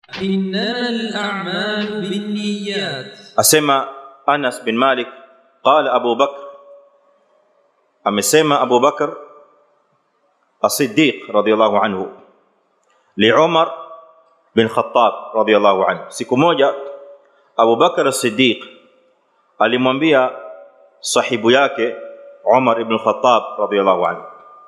إنما الأعمال بالنيات asema Anas bin Malik qala Abu Bakr amesema Abu Bakr as-Siddiq radiyallahu anhu li Umar bin Khattab radiyallahu anhu siku moja Abu Bakr as-Siddiq alimwambia sahibu yake Umar ibn Khattab radiyallahu anhu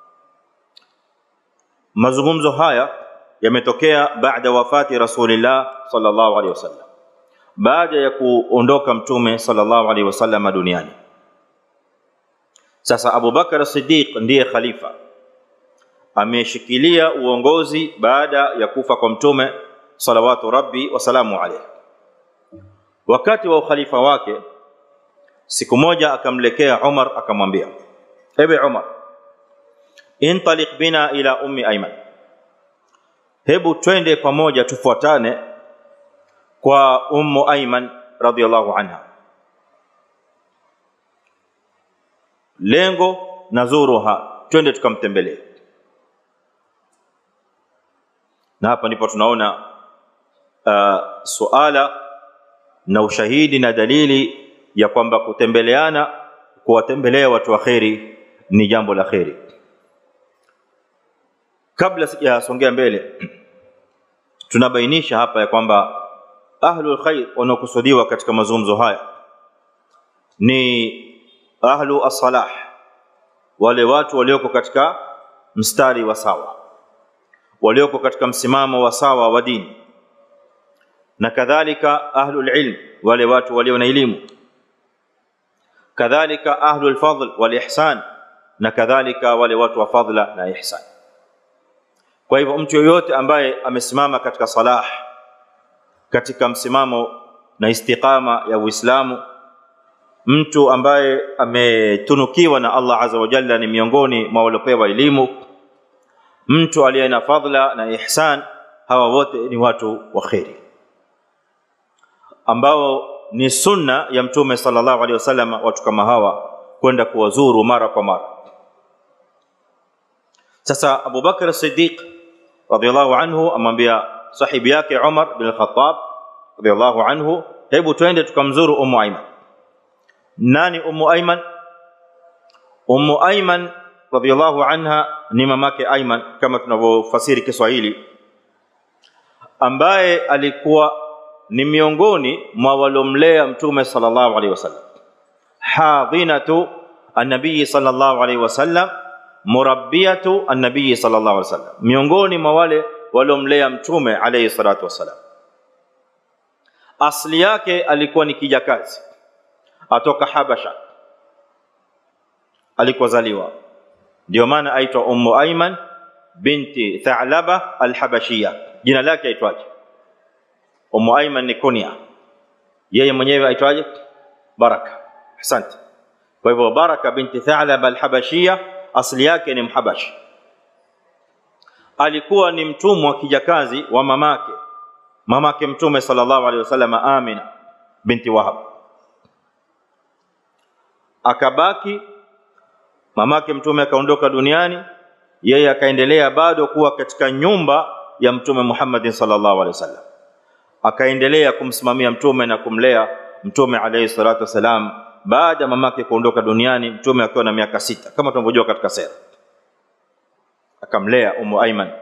mazungumzo haya yametokea baada wafati Rasulillah sallallahu alaihi wasallam baada ya kuondoka mtume sallallahu alaihi wasallam duniani sasa Abu Bakar Siddiq ndiye khalifa ameshikilia uongozi baada ya kufa kwa mtume salawatu rabbi wasalamu alayhi wakati wa ukhalifa wake siku moja akamlekea Umar akamwambia ewe Umar intaliq bina ila ummi Ayman hebu twende pamoja tufuatane kwa ummu Ayman radhiallahu anha lengo nazuruha twende tukamtembelee na hapa ndipo tunaona uh, suala na ushahidi na dalili ya kwamba kutembeleana kuwatembelea watu wa kheri ni jambo la kheri kabla sijasongea mbele tunabainisha hapa ya kwamba ahlul khair wanaokusudiwa katika mazungumzo haya ni ahlu as-salah wale watu walioko katika mstari wa sawa walioko katika msimamo wa sawa wa dini na kadhalika ahlul ilm wale watu walio na elimu kadhalika ahlul fadl wal ihsan na kadhalika wale watu wa fadla na ihsan kwa hivyo mtu yoyote ambaye amesimama katika salah katika msimamo na istiqama ya Uislamu mtu ambaye ametunukiwa na Allah azza wa jalla ni miongoni mwa waliopewa elimu mtu aliye na fadhila na ihsan hawa wote ni watu wa kheri ambao ni sunna ya mtume sallallahu alaihi wasallam watu kama hawa kwenda kuwazuru mara kwa mara sasa Abu Bakr Siddiq radhiallahu anhu amwambia sahibi yake Umar bin Khattab radhiallahu anhu hebu twende tukamzuru Ummu Ayman nani Ummu Ayman Ummu Ayman radhiallahu anha ni mamake Ayman kama tunavyofasiri Kiswahili ambaye alikuwa ni miongoni mwa walomlea mtume sallallahu alaihi wasallam hadhinatu an-nabii sallallahu alaihi wasallam murabbiyatu an-nabii sallallahu alaihi wasallam miongoni mwa wale walomlea mtume alayhi salatu wasalam asli yake alikuwa ni kijakazi atoka Habasha alikozaliwa ndio maana aitwa Ummu Ayman binti Tha'laba al-Habashiyya jina lake aitwaje Ummu Ayman ni kunya yeye mwenyewe aitwaje Baraka asante kwa hivyo Baraka binti Tha'laba al-Habashiyya asli yake ni Mhabashi alikuwa ni mtumwa kijakazi wa mamake mamake mtume sallallahu alaihi wasallam Amina binti Wahab akabaki mamake mtume akaondoka duniani yeye akaendelea bado kuwa katika nyumba ya mtume Muhammad sallallahu alaihi wasallam akaendelea kumsimamia mtume na kumlea mtume alayhi salatu wasalam baada mamake kuondoka duniani mtume akiwa na miaka sita kama tunavyojua katika sera akamlea Ummu Ayman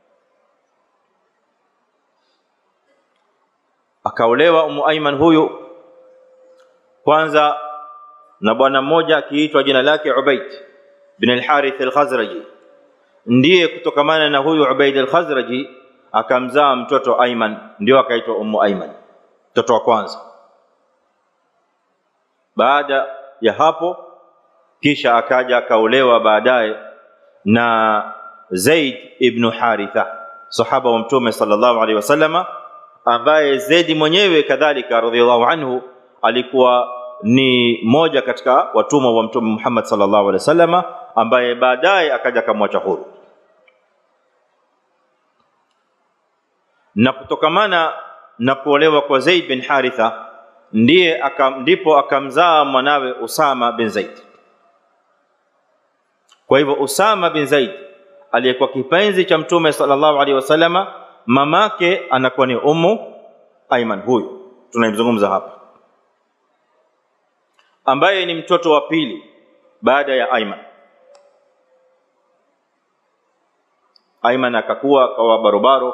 akaolewa Ummu Ayman huyu kwanza na bwana mmoja akiitwa jina lake Ubaid bin al-Harith al-Khazraji ndiye kutokamana na huyu Ubaid al-Khazraji akamzaa mtoto Ayman ndio akaitwa Ummu Ayman mtoto wa kwanza baada ya hapo kisha akaja akaolewa baadaye na Zaid ibn Haritha sahaba wa mtume sallallahu alaihi wasallama ambaye Zaid mwenyewe kadhalika radhiallahu anhu alikuwa ni moja katika watumwa wa mtume Muhammad sallallahu alaihi wasallama ambaye baadaye akaja akamwacha huru na kutokamana na kuolewa kwa Zaid bin Haritha ndiye akam, ndipo akamzaa mwanawe Usama bin Zaid kwa hivyo Usama bin Zaid aliyekuwa kipenzi cha mtume sallallahu alaihi wasallama mamake anakuwa ni Ummu Aiman huyu tunayemzungumza hapa ambaye ni mtoto wa pili baada ya Aiman Aiman akakuwa akawa barobaro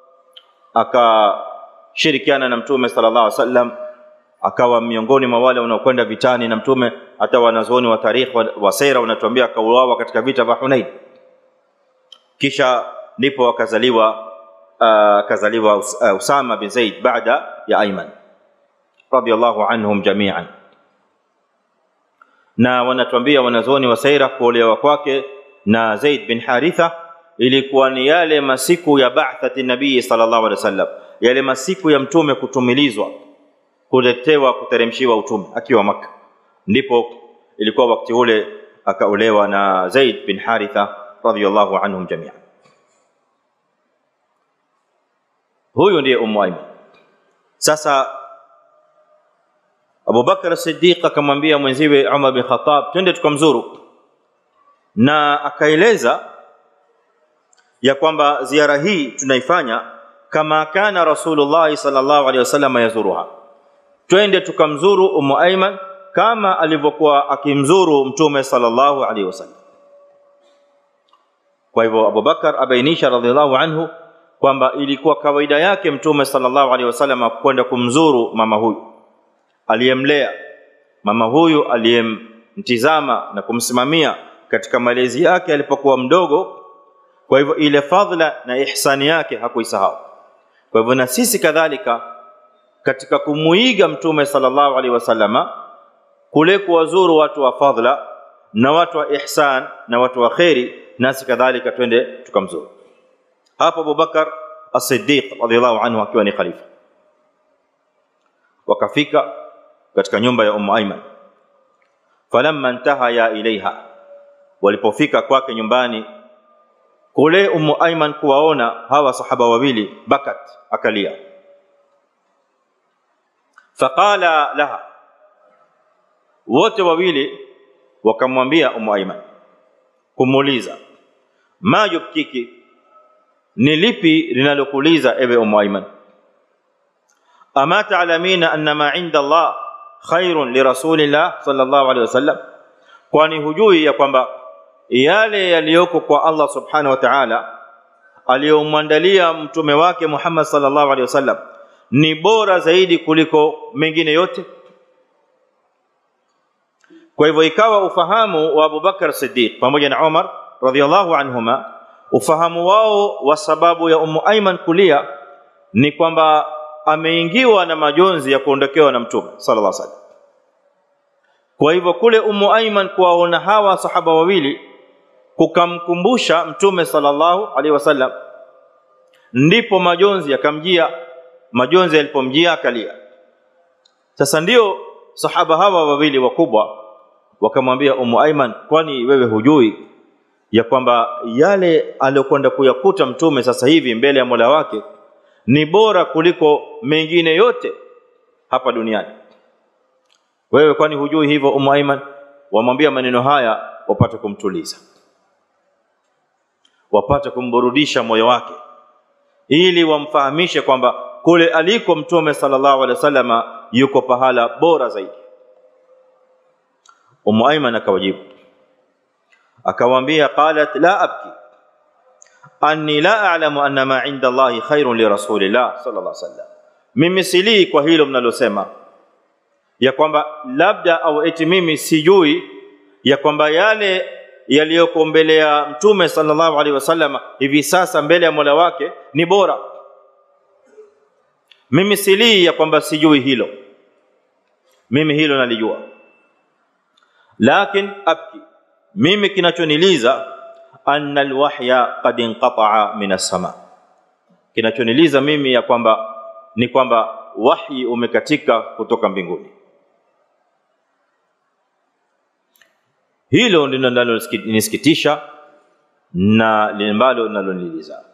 akashirikiana na mtume sallallahu alaihi wasallam akawa miongoni mwa wale wanaokwenda vitani na mtume hata wanazuoni wa tarikh wa, wa sera wanatuambia akauawa katika vita vya Hunain kisha ndipo akazaliwa akazaliwa uh, uh, Usama bin Zaid baada ya Ayman radiyallahu anhum jami'an na wanatuambia wanazuoni wa sera kuolewa kwake na Zaid bin Haritha ilikuwa ni yale masiku ya ba'thati nabii sallallahu alaihi wasallam yale masiku ya mtume kutumilizwa kuletewa kuteremshiwa utume akiwa maka ndipo ilikuwa wakati ule akaolewa na Zaid bin Haritha radhiyallahu anhum jami'an huyu ndiye Ummu Aiman sasa Abu Bakar Siddiq akamwambia mwenziwe Umar bin Khattab twende tukamzuru na akaeleza ya kwamba ziara hii tunaifanya kama kana Rasulullah sallallahu alaihi wasallam yazuruha twende tukamzuru Ummu Aiman kama alivyokuwa akimzuru Mtume sallallahu alaihi wasallam. Kwa hivyo Abu Bakar abainisha radhiallahu anhu kwamba ilikuwa kawaida yake Mtume sallallahu alaihi wasallam kwenda kumzuru mama huyu aliyemlea, mama huyu aliyemtizama na kumsimamia katika malezi yake alipokuwa mdogo. Kwa hivyo ile fadhila na ihsani yake hakuisahau. Kwa hivyo na sisi kadhalika katika kumuiga mtume sallallahu alaihi wasallama kule kuwazuru watu wa fadhila na watu wa ihsan na watu wa kheri nasi kadhalika twende tukamzuru hapo Abubakar as-Siddiq radhiyallahu anhu akiwa ni khalifa wakafika katika nyumba ya Ummu Aiman falamma intahaya ilaiha walipofika kwake nyumbani kule Ummu Aiman kuwaona hawa sahaba wawili bakat akalia faqala laha wote wawili wakamwambia Ummu Aiman kumuuliza ma yubkiki ni lipi linalokuuliza ewe Ummu Aiman ama ta'lamina anna ma 'inda Allah khairun li rasulillah sallallahu alaihi wasallam kwani hujui ya kwamba yale yaliyoko kwa Allah subhanahu wa ta'ala aliyomwandalia mtume wake Muhammad sallallahu alaihi wasallam ni bora zaidi kuliko mengine yote kwa hivyo ikawa ufahamu wa Abu Bakar Siddiq pamoja na Umar radhiallahu anhuma ufahamu wao wa sababu ya Ummu Aiman kulia ni kwamba ameingiwa na majonzi ya kuondokewa na mtume sallallahu alaihi wasallam kwa hivyo kule Ummu Aiman kuwaona hawa sahaba wawili kukamkumbusha mtume sallallahu alaihi wasallam ndipo majonzi yakamjia majonzi yalipomjia akalia sasa ndio sahaba hawa wawili wakubwa wakamwambia Ummu Aiman kwani wewe hujui ya kwamba yale aliyokwenda kuyakuta mtume sasa hivi mbele ya Mola wake ni bora kuliko mengine yote hapa duniani wewe kwani hujui hivyo Ummu Aiman wamwambia maneno haya wapate kumtuliza wapate kumburudisha moyo wake ili wamfahamishe kwamba kule aliko mtume sallallahu alaihi wasallama yuko pahala bora zaidi Ummu Aiman akawajibu akawaambia qalat la abki anni la a'lamu anna ma 'inda Allahi khairun li rasulillah sallallahu alaihi wasallam mimi silii kwa hilo mnalosema ya kwamba labda au eti mimi sijui ya kwamba yale yaliyoko mbele ya mtume sallallahu alaihi wasallam hivi sasa mbele ya Mola wake ni bora mimi silii ya kwamba sijui hilo mimi hilo nalijua lakin abki mimi kinachoniliza anna alwahya qad inqata'a min as-sama kinachoniliza mimi ya kwamba ni kwamba wahi umekatika kutoka mbinguni hilo ndilo linalonisikitisha na limbalo linaloniliza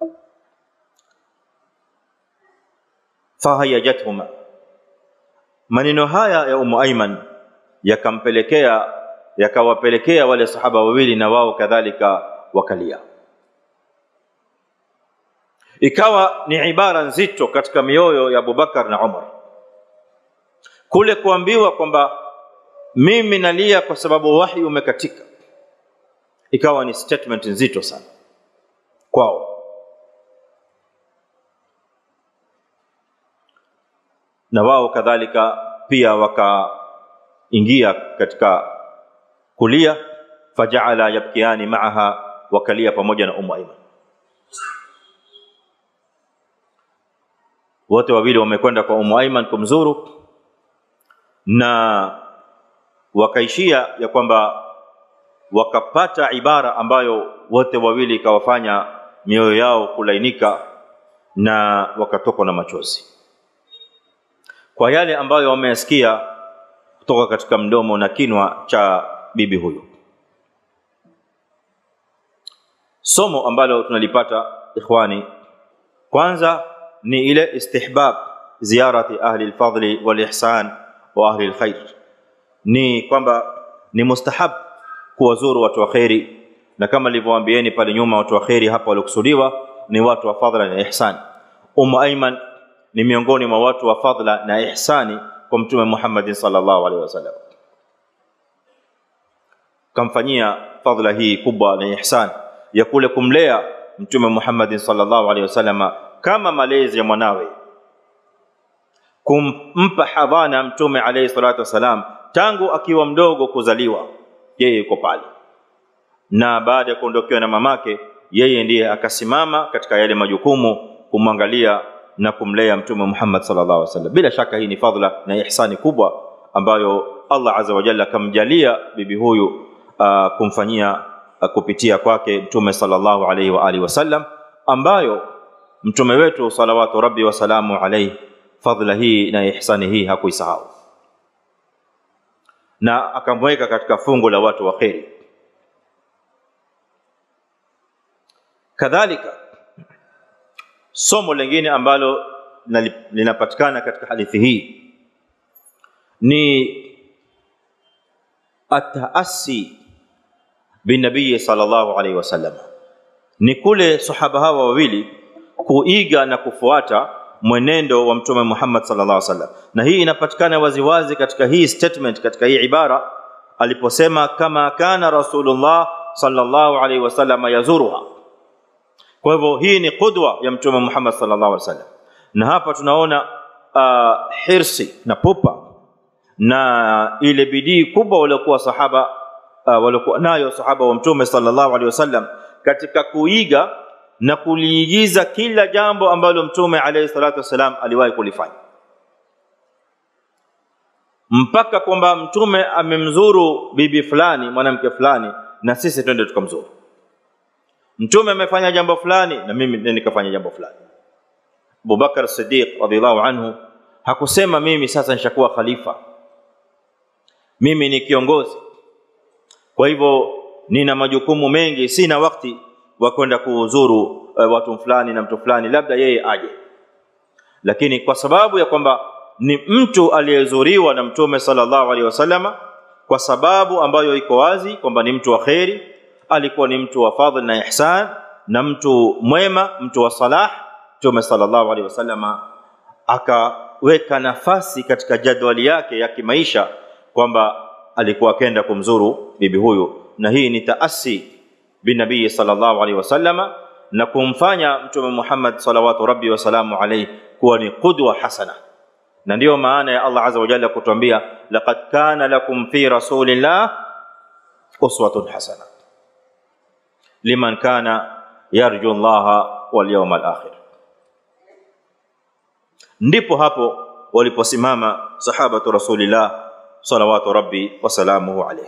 fahayajathuma maneno haya ya Ummu Aiman yakampelekea yakawapelekea wale sahaba wawili na wao kadhalika wakalia ikawa ni ibara nzito katika mioyo ya Abubakar na Umar kule kuambiwa kwamba mimi nalia kwa sababu wahi umekatika ikawa ni statement nzito sana kwao na wao kadhalika pia wakaingia katika kulia fajaala yabkiani maaha wakalia pamoja na Ummu Aiman wote wawili wamekwenda kwa Ummu Aiman kumzuru na wakaishia ya kwamba wakapata ibara ambayo wote wawili ikawafanya mioyo yao kulainika na wakatokwa na machozi kwa yale ambayo wameyasikia kutoka katika mdomo na kinwa cha bibi huyu somo ambalo tunalipata ikhwani kwanza ni ile istihbab ziyarati ahli alfadli walihsan wa ahli alkhair ni kwamba ni mustahab kuwazuru watu wa khairi na kama nilivyowaambieni pale nyuma watu wa khairi hapa waliokusudiwa ni watu wa fadhila na ihsan Ummu Aiman ni miongoni mwa watu wa fadhila na ihsani kwa mtume Muhammad sallallahu alaihi wasallam kamfanyia fadhila hii kubwa na ihsan ya kule kumlea mtume Muhammad sallallahu alaihi wasallam kama malezi ya mwanawe kumpa hadhana mtume alayhi salatu wasalam tangu akiwa mdogo kuzaliwa yeye yuko pale na baada ya kuondokewa na mamake yeye ndiye akasimama katika yale majukumu kumwangalia na kumlea mtume Muhammad sallallahu alaihi wasallam bila shaka hii ni fadhila na ihsani kubwa ambayo Allah azza wa jalla akamjalia bibi huyu uh, kumfanyia uh, kupitia kwake mtume sallallahu alaihi wa alihi wasallam ambayo mtume wetu salawatu rabbi wasalamu alaihi fadhila hii na ihsani hii hakuisahau na akamweka katika fungu la watu wa kheri kadhalika somo lingine ambalo linapatikana katika hadithi hii ni ataasi binabii sallallahu alaihi wasallam ni kule sahaba hawa wawili kuiga na kufuata mwenendo wa mtume Muhammad sallallahu alaihi wasallam na hii inapatikana waziwazi katika hii statement katika hii ibara aliposema kama kana rasulullah sallallahu alaihi wasallam yazuruha kwa hivyo hii ni qudwa ya mtume Muhammad sallallahu alaihi wasallam na hapa tunaona uh, hirsi na pupa na ile bidii kubwa waliokuwa sahaba uh, waliokuwa nayo sahaba wa mtume sallallahu alaihi wasallam katika kuiga na kuliigiza kila jambo ambalo mtume alayhi salatu wasalam aliwahi kulifanya mpaka kwamba mtume amemzuru bibi fulani mwanamke fulani na sisi twende tukamzuru mtume amefanya jambo fulani na mimi nikafanya jambo fulani Abubakar Siddiq radhiallahu anhu hakusema mimi sasa nishakuwa khalifa mimi ni kiongozi kwa hivyo nina majukumu mengi sina wakati wa kwenda kuuzuru uh, watu fulani na mtu fulani labda yeye aje lakini kwa sababu ya kwamba ni mtu aliyezuriwa na mtume sallallahu alaihi wasallama kwa sababu ambayo iko wazi kwamba ni mtu wa kheri alikuwa ni mtu wa fadhil na ihsan na mtu mwema mtu wa salah mtume sallallahu alaihi wasallama akaweka nafasi katika jadwali yake ya kimaisha kwamba alikuwa akenda kumzuru bibi huyu na hii ni taasi binabii sallallahu alaihi wasallama na kumfanya mtume Muhammad salawatu rabbi wasalamu alaihi kuwa ni qudwa hasana na ndiyo maana ya Allah azza wa jalla kutuambia laqad kana lakum fi rasulillah uswatun hasana liman kana yarju Allah wal yawmal akhir ndipo hapo waliposimama sahabatu rasulillah salawatu rabbi wasalamuhu alayhi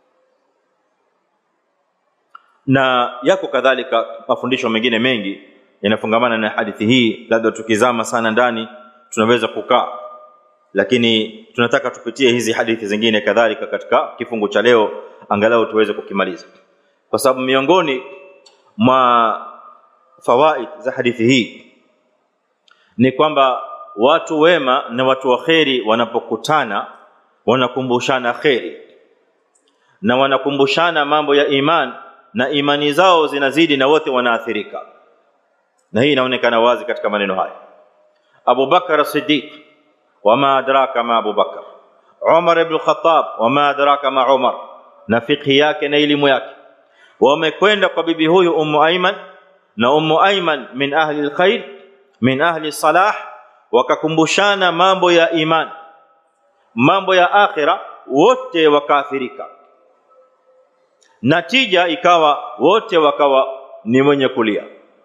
na yako kadhalika mafundisho mengine mengi yanafungamana na hadithi hii labda tukizama sana ndani tunaweza kukaa lakini tunataka tupitie hizi hadithi zingine kadhalika katika kifungu cha leo angalau tuweze kukimaliza kwa sababu miongoni mwa fawaid za hadithi hii ni kwamba watu wema na watu wa kheri wanapokutana wanakumbushana kheri na wanakumbushana mambo ya iman na imani zao zinazidi na wote wanaathirika na hii inaonekana wazi katika maneno haya Abu Bakar Siddiq wama adraka ma Abu Bakar Umar ibn Khattab wama adraka ma Umar na fikhi yake na elimu yake wamekwenda kwa bibi huyu Ummu Aiman na Ummu Aiman min ahli alkhair min ahli salah wakakumbushana mambo ya iman mambo ya akhira wote wakaathirika natija ikawa wote wakawa ni mwenye kulia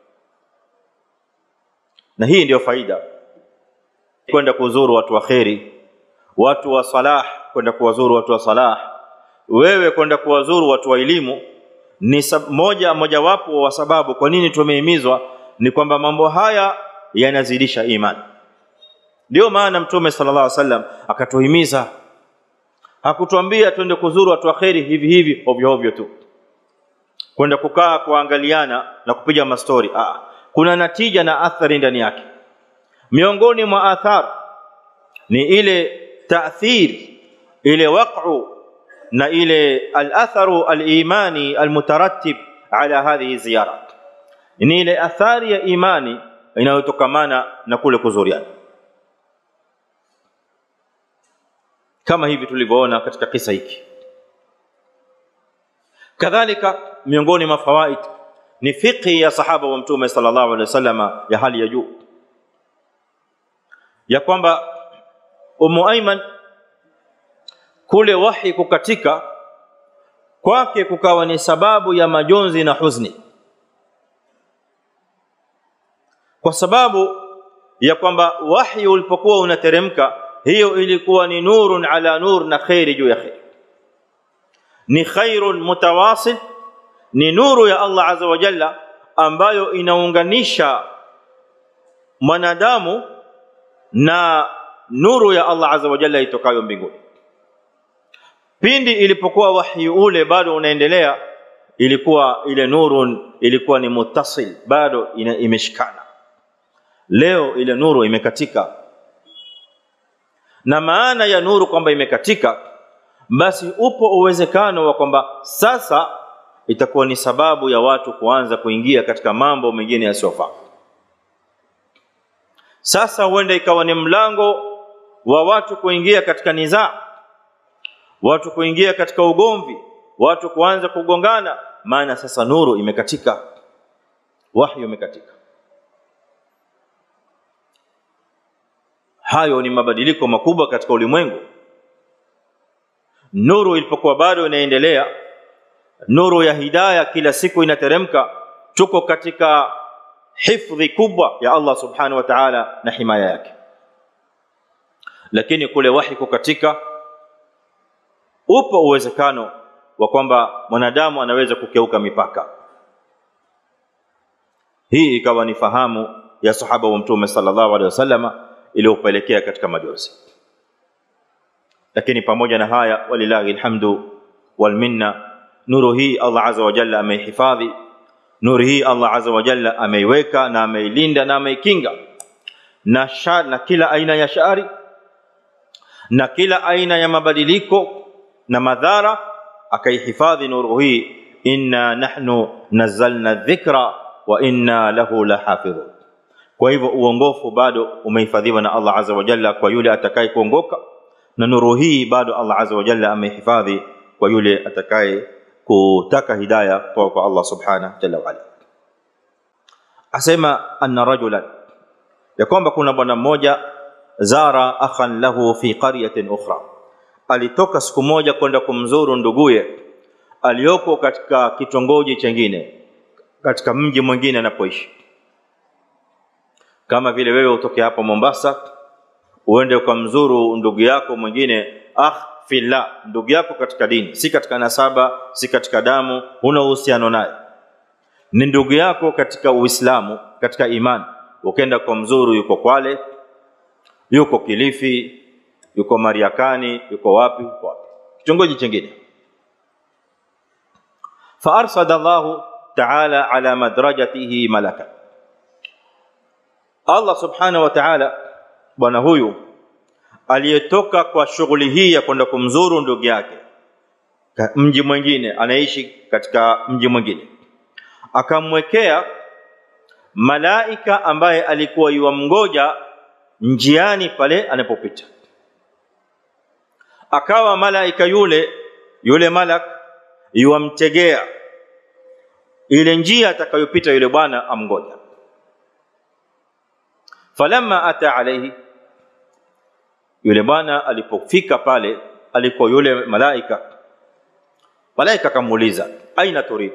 na hii ndiyo faida kwenda kuzuru watu wa kheri watu wa salah kwenda kuwazuru watu wa salah wewe kwenda kuwazuru watu wa elimu ni moja mojawapo wa sababu kwa nini tumehimizwa ni kwamba mambo haya yanazidisha imani ndio maana mtume sallallahu alaihi wasallam akatuhimiza hakutuambia twende kuzuru watu wa kheri hivi hivi ovyo ovyo tu kwenda kukaa kuangaliana na kupiga mastori ah kuna natija na athari ndani yake miongoni mwa athar ni ile taathir ile waq'u na ile al-atharu al-imani al-mutarattib ala hadhihi ziyarat ni ile athari ya imani inayotokamana na kule kuzuriana kama hivi tulivyoona katika kisa hiki kadhalika miongoni mwa fawaid ni fiqhi ya sahaba wa mtume sallallahu alaihi wasallama ya hali ya juu ya kwamba Ummu Aiman kule wahi kukatika kwake kukawa ni sababu ya majonzi na huzuni kwa sababu ya kwamba wahi ulipokuwa unateremka hiyo ilikuwa ni nurun ala nur na khairi juu ya khairi ni khairun mutawasil ni nuru ya Allah azza wa jalla ambayo inaunganisha mwanadamu na nuru ya Allah azza wa jalla itokayo mbinguni pindi ilipokuwa wahi ule bado unaendelea ilikuwa ile nurun ilikuwa ni mutasil bado ina, imeshikana leo ile nuru imekatika na maana ya nuru kwamba imekatika basi upo uwezekano wa kwamba sasa itakuwa ni sababu ya watu kuanza kuingia katika mambo mengine yasiyofaa sasa huenda ikawa ni mlango wa watu kuingia katika nizaa watu kuingia katika ugomvi watu kuanza kugongana maana sasa nuru imekatika wahyi umekatika hayo ni mabadiliko makubwa katika ulimwengu nuru ilipokuwa bado inaendelea nuru ya hidaya kila siku inateremka tuko katika hifdhi kubwa ya Allah subhanahu wa ta'ala na himaya yake lakini kule wahi kukatika upo uwezekano wa kwamba mwanadamu anaweza kukeuka mipaka hii ikawa ni fahamu ya sahaba wa mtume sallallahu alaihi wasallama iliyopelekea katika majozi lakini pamoja na haya walilahi alhamdu wal minna nuru hii Allah azza wa jalla ameihifadhi nuru hii Allah azza wa jalla ameiweka na ameilinda na ameikinga na shar, na kila aina ya shari na kila aina ya mabadiliko na madhara akaihifadhi nuru hii inna nahnu nazzalna dhikra wa inna lahu lahafidhun kwa hivyo uongofu bado umehifadhiwa na Allah azza wa jalla kwa yule atakaye kuongoka na nuru hii bado Allah azza wa jalla amehifadhi kwa yule atakaye kutaka hidayah kutoka kwa Allah subhanahu jalla wa ala asema anna rajulan ya kwamba kuna bwana mmoja zara akhan lahu fi qaryatin ukhra alitoka siku moja kwenda kumzuru nduguye aliyoko katika kitongoji chengine katika mji mwingine anapoishi kama vile wewe utoke hapa Mombasa uende ukamzuru ndugu yako mwingine akh fillah ndugu yako katika dini si katika nasaba si katika damu huna uhusiano naye ni ndugu yako katika uislamu katika imani ukenda kwa mzuru yuko kwale yuko kilifi yuko mariakani yuko wapi yuko wapi kitongoji chingine فارصد الله تعالى على مدرجته ملكا Allah subhanahu wa ta'ala bwana huyu aliyetoka kwa shughuli hii ya kwenda kumzuru ndugu yake mji mwingine anaishi katika mji mwingine akamwekea malaika ambaye alikuwa yuwamngoja njiani pale anapopita akawa malaika yule yule malak yuwamtegea ile njia atakayopita yule bwana amngoja falamma ata alayhi yule bwana alipofika pale aliko yule malaika malaika akamuuliza aina turid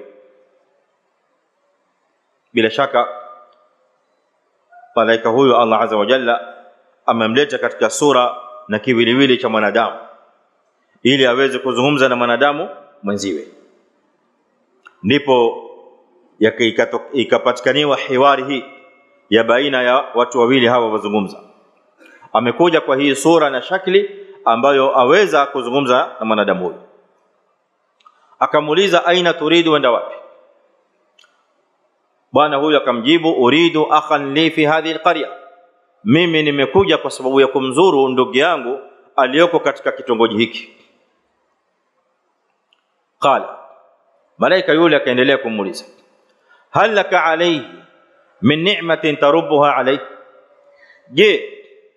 bila shaka malaika huyo Allah azza wa jalla amemleta katika sura na kiwiliwili cha mwanadamu ili aweze kuzungumza na mwanadamu mwenziwe ndipo ikapatikaniwa hiwari hii ya baina ya watu wawili hawa wazungumza amekuja kwa hii sura na shakli ambayo aweza kuzungumza na mwanadamu huyu akamuuliza aina turidu wenda wapi bwana huyu akamjibu uridu akhan li fi hadhihi alqarya mimi nimekuja kwa sababu ya kumzuru ndugu yangu aliyoko katika kitongoji hiki qala malaika yule akaendelea kumuuliza hal laka alayhi min ni'matin tarubbuha alayhi je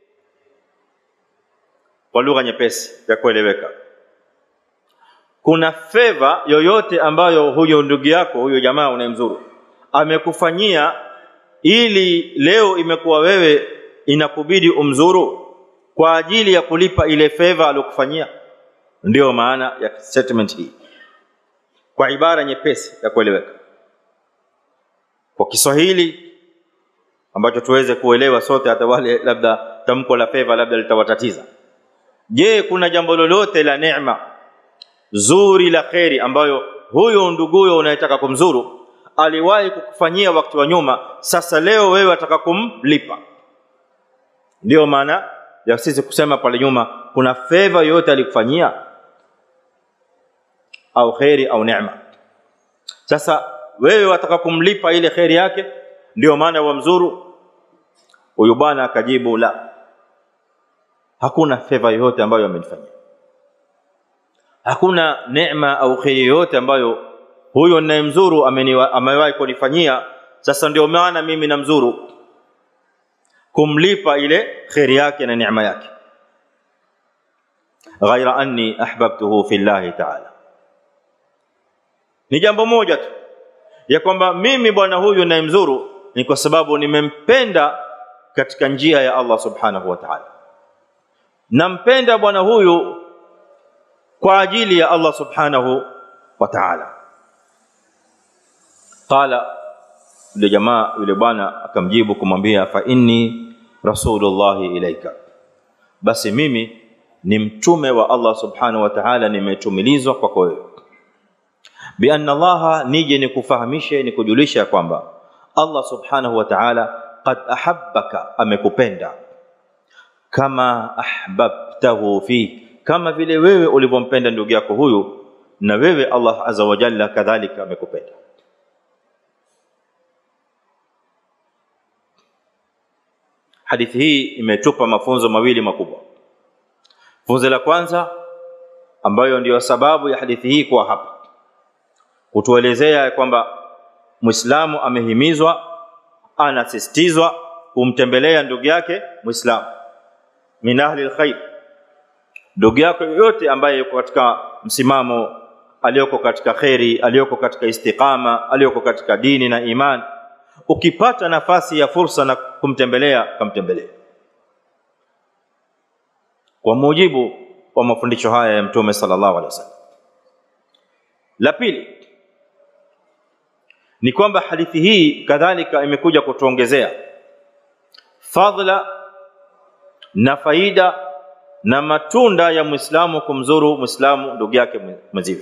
kwa lugha nyepesi ya kueleweka kuna feva yoyote ambayo huyo ndugu yako huyo jamaa unayemzuru amekufanyia ili leo imekuwa wewe inakubidi umzuru kwa ajili ya kulipa ile feva aliyokufanyia ndiyo maana ya statement hii kwa ibara nyepesi ya kueleweka kwa Kiswahili ambacho tuweze kuelewa sote hata wale labda tamko la feva labda litawatatiza je kuna jambo lolote la neema zuri la kheri ambayo huyo nduguyo unayetaka kumzuru aliwahi kukufanyia wakati wa nyuma sasa leo wewe ataka kumlipa ndiyo maana ya sisi kusema pale nyuma kuna feva yoyote alikufanyia au kheri au neema sasa wewe wataka kumlipa ile kheri yake ndio maana wamzuru huyu bwana akajibu la hakuna feva yoyote ambayo amenifanyia hakuna neema au kheri yoyote ambayo huyo ninayemzuru amewahi kunifanyia sasa ndio maana mimi namzuru kumlipa ile kheri yake na neema yake ghaira anni ahbabtuhu fi llahi ta'ala ni jambo moja tu ya kwamba mimi bwana huyu ninayemzuru ni kwa sababu nimempenda katika njia ya Allah subhanahu wa ta'ala nampenda bwana huyu kwa ajili ya Allah subhanahu wa ta'ala qala yule jamaa yule bwana akamjibu kumwambia fa inni rasulullah ilaika basi mimi ni mtume wa Allah subhanahu wa ta'ala nimetumilizwa kwako wewe bi anna Allah nije nikufahamishe nikujulisha kwamba Allah subhanahu wa ta'ala qad ahabbaka amekupenda kama ahbabtahu fi kama vile wewe ulivyompenda ndugu yako huyu na wewe Allah azza wa jalla kadhalika amekupenda hadithi hii imetupa mafunzo mawili makubwa funzo la kwanza ambayo ndiyo sababu ya hadithi hii kuwa hapa kutuelezea kwamba Muislamu amehimizwa anasisitizwa kumtembelea ndugu yake Muislamu min ahli alkhair ndugu yako yoyote ambaye yuko katika msimamo aliyoko katika kheri aliyoko katika istiqama aliyoko katika dini na imani ukipata nafasi ya fursa na kumtembelea kamtembelee kwa mujibu wa mafundisho haya ya mtume sallallahu alaihi wasallam la pili ni kwamba hadithi hii kadhalika imekuja kutuongezea fadhila na faida na matunda ya Muislamu kumzuru Muislamu ndugu yake mwenziwe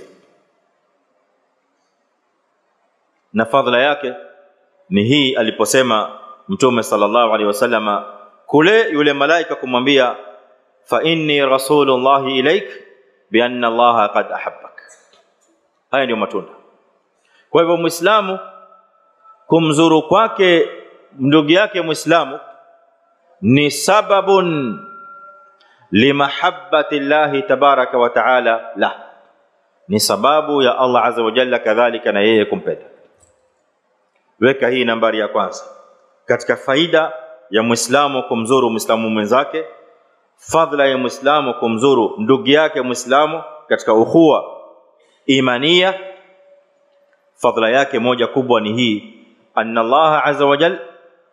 na fadhila yake ni hii aliposema mtume sallallahu alaihi wasallama kule yule malaika kumwambia fa inni rasulullahi ilaik bi anna allaha qad ahabbak haya ndio matunda kwa hivyo muislamu kumzuru kwake ndugu yake muislamu ni sababun limahabbati llahi tabaraka wa taala la ni sababu ya Allah azza wa jalla kadhalika na yeye kumpenda weka hii nambari ya kwanza katika faida ya Muislamu kumzuru Muislamu mwenzake, fadhila ya Muislamu kumzuru ndugu yake Muislamu katika ukhuwa imania, fadhila yake moja kubwa ni hii, anna Allah azza wa jal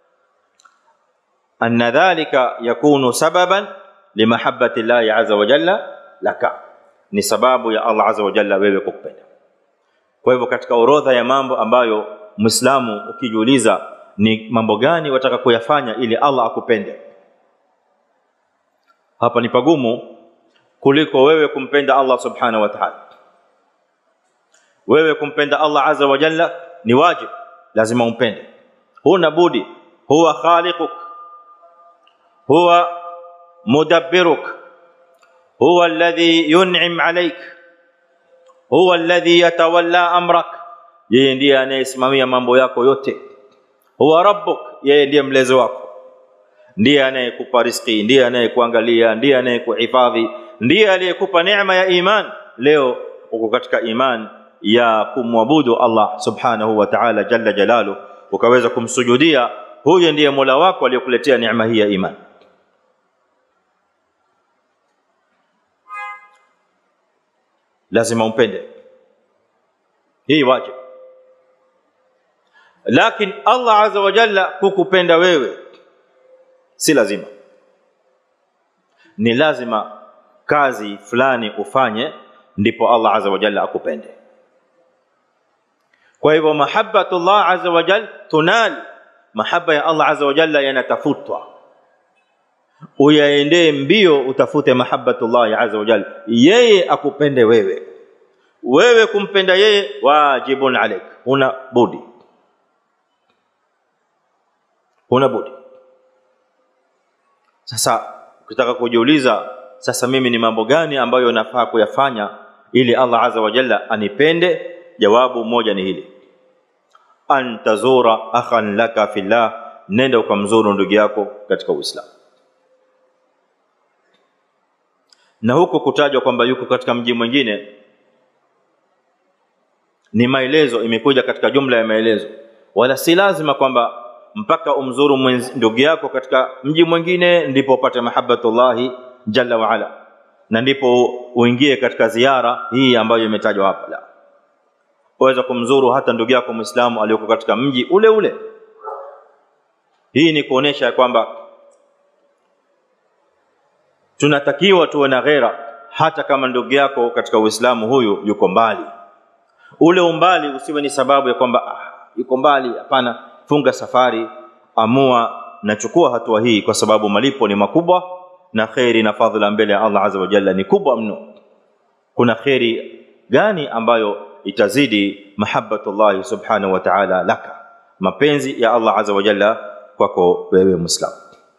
anna dhalika yakunu sababan limahabbati llahi azza wa jalla laka, ni sababu ya Allah azza wa jalla wewe kukupenda. Kwa hivyo katika orodha ya mambo ambayo Muislamu ukijiuliza ni mambo gani wataka kuyafanya ili Allah akupende, hapa ni pagumu kuliko wewe kumpenda Allah subhanahu wa ta'ala. Wewe kumpenda Allah azza wa jalla ni wajib, lazima umpende, huna budi. Huwa khaliquk, huwa mudabbiruk, huwa alladhi yun'im alayk, huwa alladhi yatawalla amrak, yeye ndiye anayesimamia mambo yako yote. Huwa rabbuk, yeye ndiye mlezi wako, ndiye anayekupa riziki, ndiye anayekuangalia, ndiye anayekuhifadhi, ndiye aliyekupa neema ya iman. Leo uko katika iman ya kumwabudu Allah subhanahu wa ta'ala jalla jalalu, ukaweza kumsujudia, huyo ndiye Mola wako aliyokuletea neema hii ya iman. Lazima umpende, hii wajib. Lakini Allah azza wa jalla kukupenda wewe si lazima, ni lazima kazi fulani ufanye ndipo Allah azza wa jalla akupende. Kwa hivyo mahabbatullah azza wa jalla tunal, mahaba ya Allah azza wa jalla yanatafutwa, uyaendee mbio, utafute mahabbatullah azza wa jalla, yeye akupende wewe. Wewe kumpenda yeye wajibun alaik, huna budi, huna budi. Sasa ukitaka kujiuliza, sasa mimi ni mambo gani ambayo nafaa kuyafanya ili Allah azza wa jalla anipende? Jawabu moja ni hili, an tazura akhan laka fillah, nenda ukamzuru ndugu yako katika Uislamu. Na huko kutajwa kwamba yuko katika mji mwingine ni maelezo, imekuja katika jumla ya maelezo, wala si lazima kwamba mpaka umzuru ndugu yako katika mji mwingine ndipo upate mahabbatullahi jalla wa ala, na ndipo uingie katika ziara hii ambayo imetajwa hapa. La, waweza kumzuru hata ndugu yako Muislamu aliyoko katika mji ule ule. Hii ni kuonesha ya kwamba tunatakiwa tuwe na ghera, hata kama ndugu yako katika Uislamu huyu yuko mbali. Ule umbali usiwe ni sababu ya kwamba ah, yuko mbali. Hapana, funga safari, amua na chukua hatua hii, kwa sababu malipo ni makubwa na kheri na fadhila mbele ya Allah azza wa jalla ni kubwa mno. Kuna kheri gani ambayo itazidi mahabbatullahi subhanahu wa ta'ala laka, mapenzi ya Allah azza wa jalla kwako wewe Muislamu.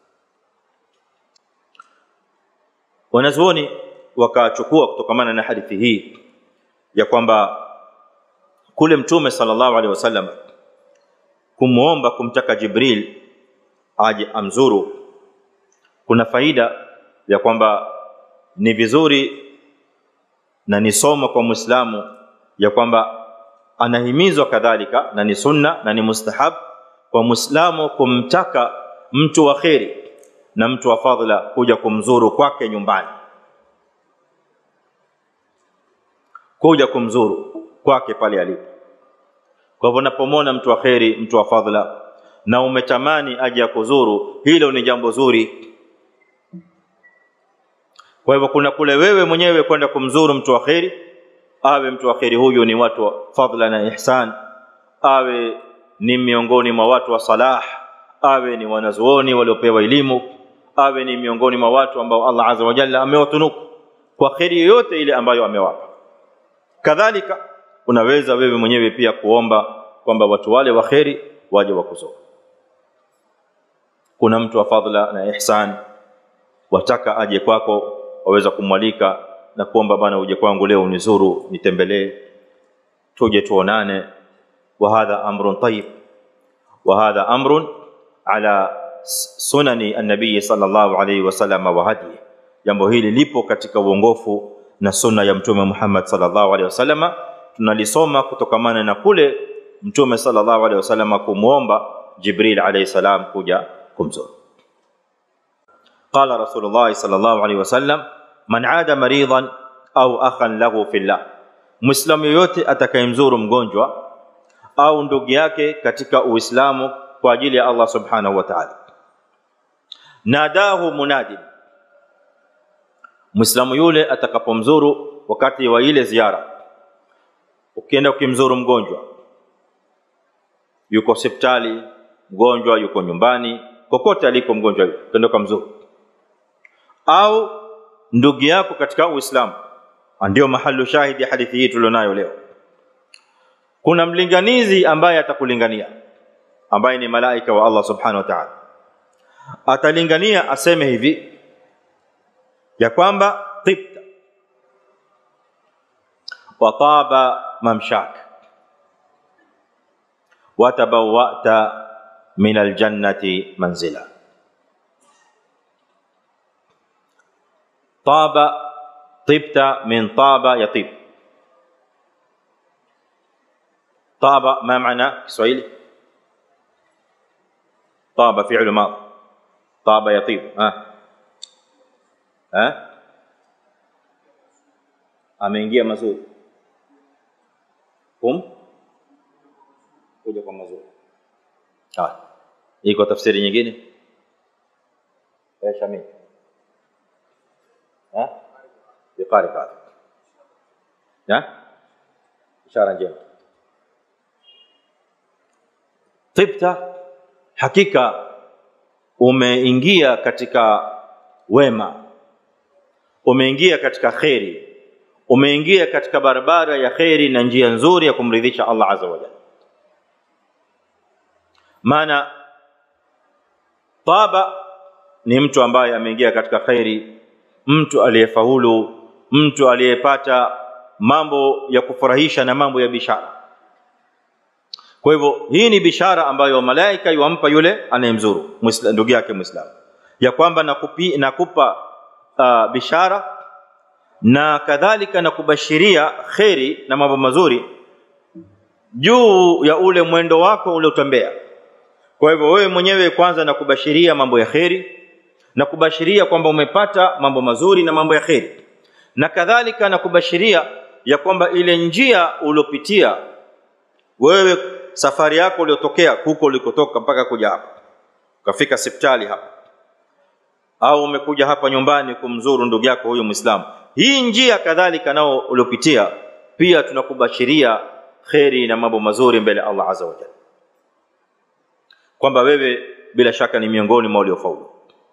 Wanazuoni wakachukua kutokamana na hadithi hii ya kwamba kule Mtume sallallahu alaihi wasallam kumwomba kumtaka Jibril aje amzuru, kuna faida ya kwamba ni vizuri na ni somo kwa Muislamu ya kwamba anahimizwa kadhalika, na ni sunna na ni mustahab kwa Muislamu kumtaka mtu wa kheri na mtu wa fadhila kuja kumzuru kwake nyumbani, kuja kumzuru kwake pale alipo. Kwa hivyo unapomwona mtu wa kheri, mtu wa fadhila na umetamani aje akuzuru, hilo ni jambo zuri. Kwa hivyo kuna kule wewe mwenyewe kwenda kumzuru mtu wa kheri, awe mtu wa kheri huyu ni watu wa fadhila na ihsan, awe ni miongoni mwa watu wa salah, awe ni wanazuoni waliopewa elimu, awe ni miongoni mwa watu ambao Allah azza wa jalla amewatunuku kwa kheri yoyote ile ambayo amewapa. Kadhalika unaweza wewe mwenyewe pia kuomba kwamba watu wale wa kheri waje wakuzuru. Kuna mtu wa fadhila na ihsan wataka aje kwako, waweza kumwalika na kuomba, bana, uje kwangu leo unizuru, nitembelee, tuje tuonane. wa hadha amrun tayyib wa hadha amrun ala sunani an-nabii sallallahu alayhi wasallam wa hadi, jambo hili lipo katika uongofu na sunna ya Mtume Muhammad sallallahu alayhi wasallam tunalisoma kutokamana na kule Mtume sallallahu alaihi wasallam kumwomba Jibril alayhi salam kuja kumzuru. Qala Rasulullah sallallahu alayhi wasallam, man aada maridan au akhan lahu fillah, Muislamu yoyote atakayemzuru mgonjwa au ndugu yake katika Uislamu kwa ajili ya Allah subhanahu wa ta'ala, nadahu munadin, Muislamu yule atakapomzuru wakati wa ile ziara, ukienda ukimzuru mgonjwa yuko hospitali, mgonjwa yuko nyumbani, kokote aliko mgonjwa yuko, ukienda ukamzuru au ndugu yako katika Uislamu, ndio mahalu shahidi hadithi hii tulionayo leo. Kuna mlinganizi ambaye atakulingania, ambaye ni malaika wa Allah subhanahu wa ta'ala, atalingania aseme hivi ya kwamba tibta wa taba mamshak wa tabawwa'ta min aljannati manzila طاب طبت من طاب يطيب طاب ما معنى كسويلي طاب فعل ماضي طاب يطيب ها ها ameingia mazuri kum kuja kwa mazuri haya iko tafsiri nyingine eh shamil ها بقارب هذا ها ishara njema tibta hakika umeingia katika wema umeingia katika kheri umeingia katika barabara ya kheri na njia nzuri ya kumridhisha Allah azza wa jalla maana taba ni mtu ambaye ameingia katika kheri mtu aliyefaulu, mtu aliyepata mambo ya kufurahisha na mambo ya bishara. Kwa hivyo hii ni bishara ambayo malaika yuampa yule anayemzuru ndugu yake Muislamu, ya kwamba nakupi, nakupa uh, bishara na kadhalika na kubashiria kheri na mambo mazuri juu ya ule mwendo wako uliotembea. Kwa hivyo wewe mwenyewe kwanza nakubashiria mambo ya kheri na kubashiria kwamba umepata mambo mazuri na mambo ya kheri, na kadhalika na kubashiria ya kwamba ile njia uliopitia wewe, safari yako uliotokea huko ulikotoka mpaka kuja hapa, ukafika hospitali hapa, au umekuja hapa nyumbani kumzuru ndugu yako huyu Muislamu, hii njia kadhalika nao uliopitia pia tunakubashiria kheri na mambo mazuri mbele Allah azza wa jalla, kwamba wewe bila shaka ni miongoni mwa waliofaulu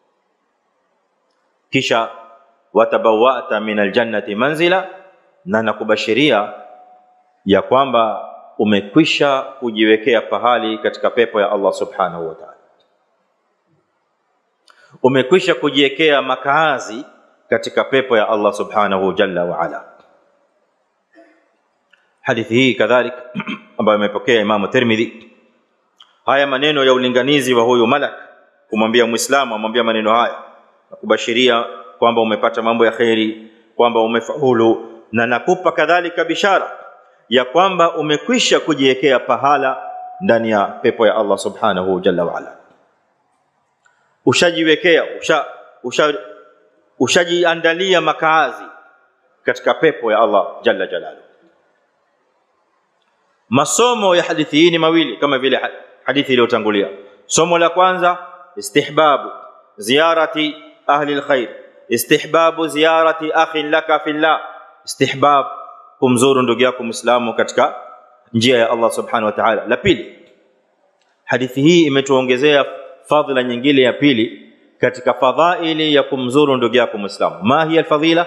kisha watabawata min aljannati manzila, na nakubashiria ya kwamba umekwisha kujiwekea pahali katika pepo ya Allah subhanahu wa ta'ala, umekwisha kujiwekea makaazi katika pepo ya Allah subhanahu jalla wa ala. Hadithi hii kadhalika ambayo imepokea Imamu Tirmidhi, haya maneno ya ulinganizi wa huyu malak kumwambia Muislamu, amwambia maneno haya na kubashiria kwamba umepata mambo ya kheri, kwamba umefaulu, na nakupa kadhalika bishara ya kwamba umekwisha kujiwekea pahala ndani ya pepo ya Allah subhanahu jalla wa ala. Ushajiwekea, usha usha ushajiandalia makaazi katika pepo ya Allah jalla jalaluhu. Masomo ya hadithi hii ni mawili kama vile hadithi iliyotangulia. Somo la kwanza istihbabu ziyarati ahli alkhair, istihbabu ziyarati akhin laka fillah, istihbab kumzuru ndugu yako Muislamu katika njia ya Allah subhanahu wa ta'ala. La pili, hadithi hii imetuongezea fadhila nyingine ya pili katika fadhaili ya kumzuru ndugu yako Muislamu. Ma hiya alfadhila?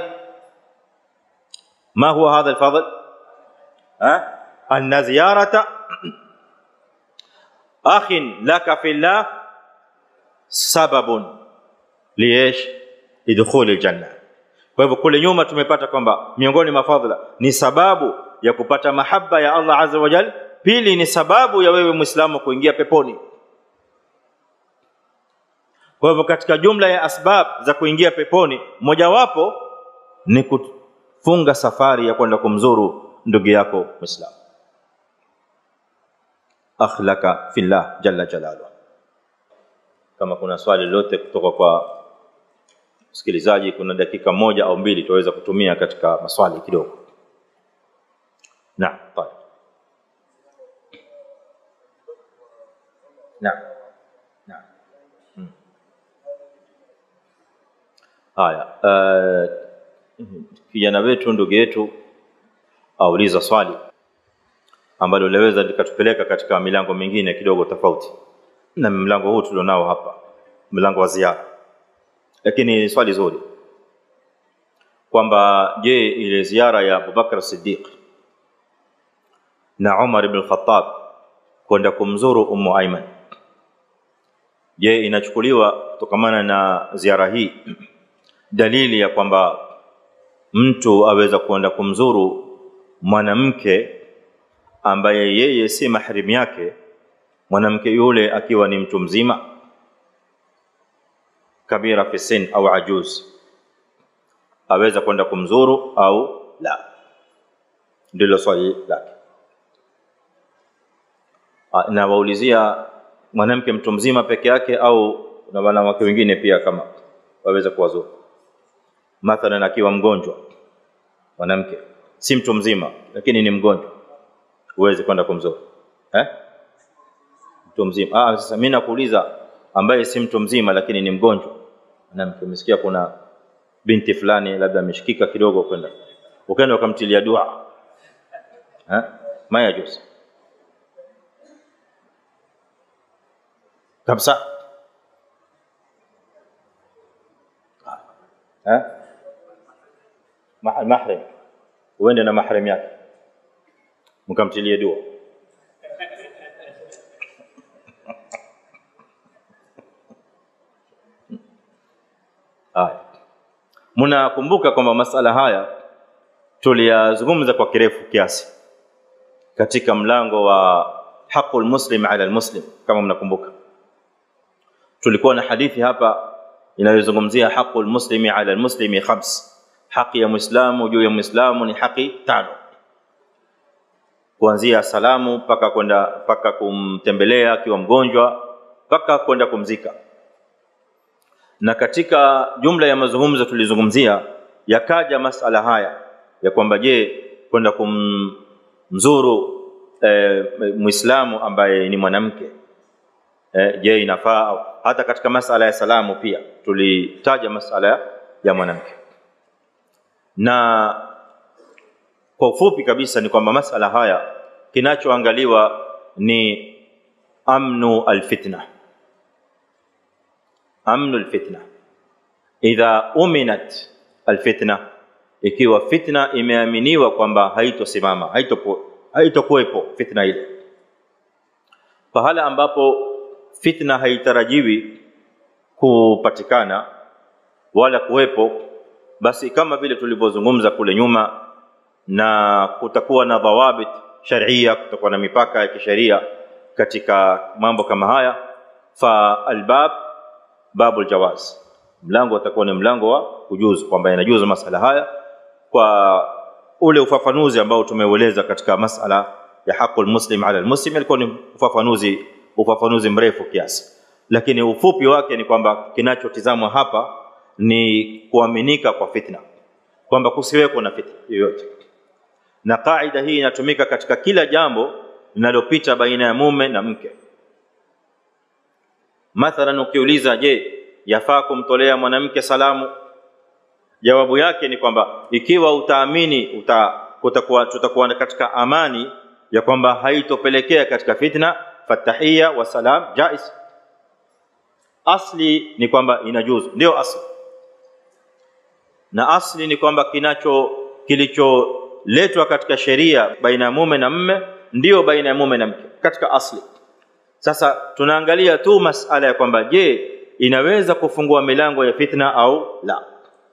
Ma huwa hadha alfadl? Ha? Anna ziyarata akhin laka fillah sababun liesh lidkhuli aljanna. Kwa hivyo kule nyuma tumepata kwamba miongoni mwa fadhila ni sababu ya kupata mahaba ya Allah azza wa jal. Pili ni sababu ya wewe Muislamu kuingia peponi. Kwa hivyo katika jumla ya asbab za kuingia peponi, mojawapo ni kufunga safari ya kwenda kumzuru ndugu yako Muislamu. Akhlaka fillah jalla jalaluhu. kama kuna swali lolote kutoka kwa msikilizaji kuna dakika moja au mbili tuweza kutumia katika maswali kidogo naam طيب naam naam Mm. haya uh, kijana wetu ndugu yetu auliza swali ambalo linaweza likatupeleka katika milango mingine kidogo tofauti na mlango huu tulionao hapa mlango wa ziara lakini swali zuri kwamba je ile ziara ya Abubakar Siddiq na Umar ibn Khattab kwenda kumzuru Ummu Aiman je inachukuliwa kutokamana na ziara hii dalili ya kwamba mtu aweza kwenda kumzuru mwanamke ambaye yeye si mahrim yake mwanamke yule akiwa ni mtu mzima kabira fi sin au ajuz aweza kwenda kumzuru au la ndilo swali lake Ah, na waulizia mwanamke mtu mzima peke yake au na wanawake wengine pia kama waweza kuwazuru mathalan akiwa mgonjwa mwanamke si mtu mzima lakini ni mgonjwa huwezi kwenda kumzuru eh mtu mzima ah sasa mimi nakuuliza ambaye si mtu mzima lakini ni mgonjwa mwanamke umesikia kuna binti fulani labda ameshikika kidogo kwenda ukaenda ukamtilia dua eh maya juzi kabisa eh Ma- mahrim uende na mahrim yake mkamtilie dua haya mnakumbuka kwamba masala haya tuliyazungumza kwa kirefu kiasi katika mlango wa haqul muslim ala almuslim kama mnakumbuka tulikuwa na hadithi hapa inayozungumzia haqul muslimi ala almuslimi khams haki ya muislamu juu ya muislamu ni haki tano kuanzia salamu mpaka kwenda mpaka kumtembelea akiwa mgonjwa mpaka kwenda kumzika na katika jumla ya mazungumzo tulizungumzia yakaja masala haya ya kwamba je kwenda kumzuru e, muislamu ambaye ni mwanamke e, je inafaa au hata katika masala ya salamu pia tulitaja masala ya mwanamke na kwa ufupi kabisa ni kwamba masala haya kinachoangaliwa ni amnu alfitna amnu alfitna idha uminat alfitna ikiwa fitna imeaminiwa kwamba haitosimama haitokuwepo haito fitna ile pahala ambapo fitna haitarajiwi kupatikana wala kuwepo basi kama vile tulivyozungumza kule nyuma na kutakuwa na dhawabit sharia kutakuwa na mipaka ya kisheria katika mambo kama haya fa albab babul jawaz mlango utakuwa ni mlango wa kujuzu kwamba inajuzu masala haya kwa ule ufafanuzi ambao tumeueleza katika masala ya haqul muslim ala almuslim ilikuwa ni ufafanuzi ufafanuzi mrefu kiasi lakini ufupi wake ni kwamba kinachotizamwa hapa ni kuaminika kwa fitna kwamba kusiweko na fitna yoyote na kaida hii inatumika katika kila jambo linalopita baina ya mume na mke mathalan ukiuliza je yafaa kumtolea mwanamke salamu jawabu yake ni kwamba ikiwa utaamini uta, utakuwa, tutakuwa katika amani ya kwamba haitopelekea katika fitna fatahia wa salam jais asli ni kwamba inajuzu ndio asli na asli ni kwamba kinacho kilicholetwa katika sheria baina ya mume na mme ndio baina ya mume na mke katika asli sasa tunaangalia tu masala ya kwamba je inaweza kufungua milango ya fitna au la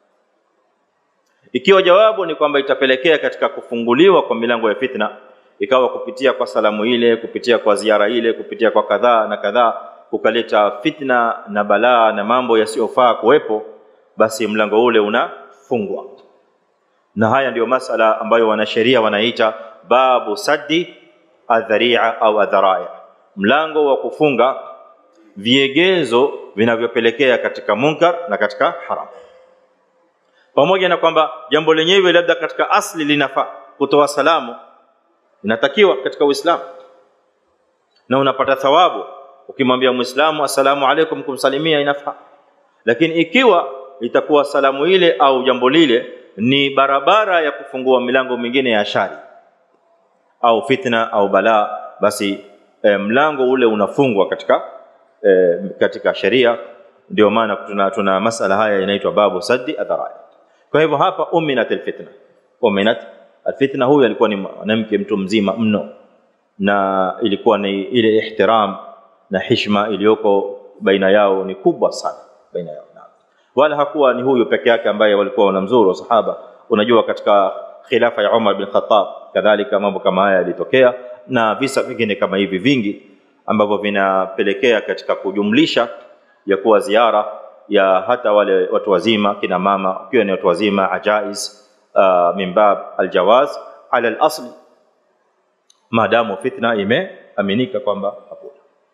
ikiwa jawabu ni kwamba itapelekea katika kufunguliwa kwa milango ya fitna ikawa kupitia kwa salamu ile kupitia kwa ziara ile kupitia kwa kadhaa na kadhaa kukaleta fitna na balaa na mambo yasiyofaa kuwepo basi mlango ule unafungwa na haya ndiyo masala ambayo wanasheria wanaita babu saddi adharia au adharai mlango wa kufunga viegezo vinavyopelekea katika munkar na katika haram pamoja na kwamba jambo lenyewe labda katika asli linafaa kutoa salamu inatakiwa katika uislamu na unapata thawabu ukimwambia muislamu assalamu alaikum kumsalimia inafaa lakini ikiwa itakuwa salamu ile au jambo lile ni barabara ya kufungua milango mingine ya shari au fitna au balaa basi e, mlango ule unafungwa katika e, katika sheria ndio maana tuna, tuna masala haya inaitwa babu saddi adharai kwa hivyo hapa uminat alfitna uminat alfitna huyu alikuwa ni mwanamke mtu mzima mno na ilikuwa ni ile ihtiram na hishma iliyoko baina yao ni kubwa sana baina yao wala hakuwa ni huyu peke yake ambaye walikuwa wanamzuru sahaba unajua katika khilafa ya Umar bin Khattab kadhalika mambo kama haya yalitokea na visa vingine kama hivi vingi ambavyo vinapelekea katika kujumlisha ya kuwa ziara ya hata wale watu wazima kina mama ukiwa ni watu wazima ajaiz uh, min bab aljawaz ala alasli maadamu fitna imeaminika kwamba hakuna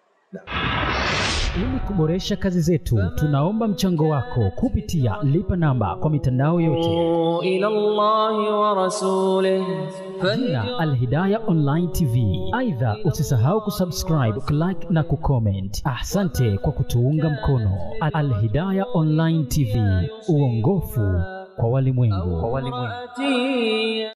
Ili kuboresha kazi zetu, tunaomba mchango wako kupitia lipa namba kwa mitandao yote, إلى الله ورسوله jina Alhidaya Online TV. Aidha, usisahau kusubscribe, kulike na kucomment. Asante kwa kutuunga mkono. Alhidaya Online TV, uongofu kwa walimwengu. فهدي